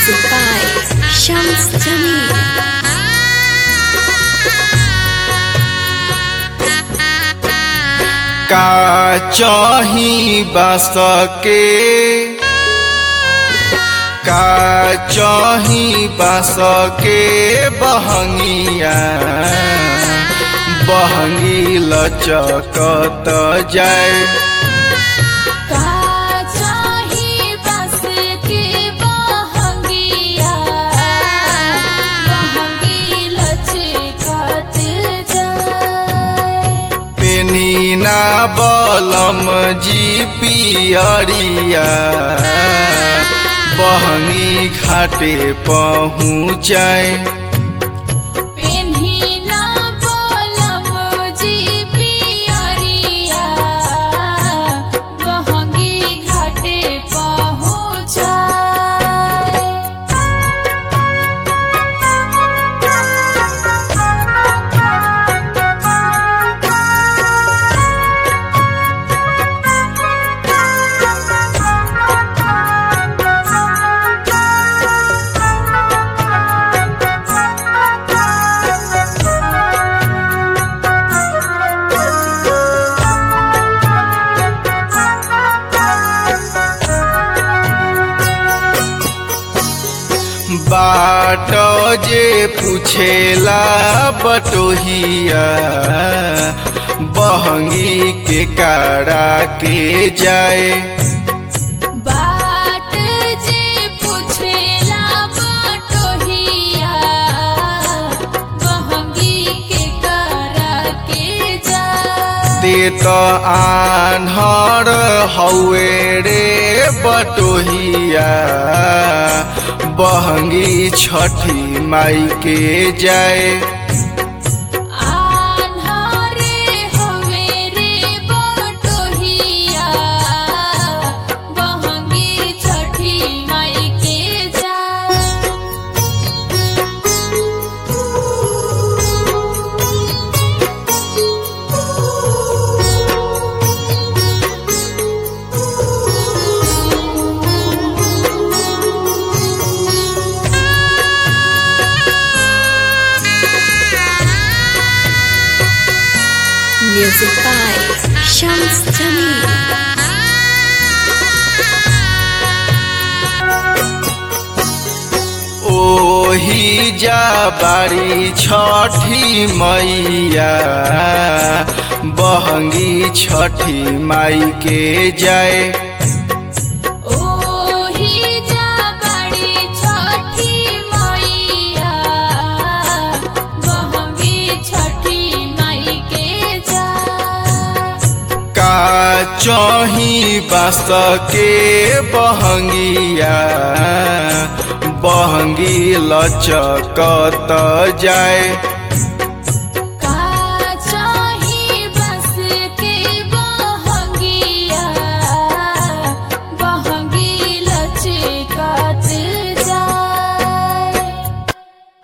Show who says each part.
Speaker 1: Music by Shams Jamil.
Speaker 2: का चाही बस के का चाही बस के बहंगिया बहंगी लचकत जाए
Speaker 3: का चाही बस के बहंगिया बहंगी लचकत जाए
Speaker 2: पेनी ना बलम जी पियरिया बहंगी घाटे पहुँचाए
Speaker 3: पेन्ही ना बोलम जी पियरिया बहंगी घाटे पहुँचाए
Speaker 2: बाट जे पूछेला बटोहिया बहंगी के कारा के जाए
Speaker 3: बाट जे पुछेला बटोहिया बहंगी के करा के जा
Speaker 2: ते तो आन्हर हौवे रे बटोहिया बहंगी छठी माई के जाए
Speaker 3: आन्हारे हवे रे बटोहिया बहंगी छठी माई के जा
Speaker 1: Music by Shams Jamil.
Speaker 2: ओही जा बारी छठी मैया बहंगी छठी माई के जाए
Speaker 3: ओही जा बड़ी छठी मैया बहंगी छठी माई के जा
Speaker 2: का चही बास के बहंगिया बहंगी लचकत जाए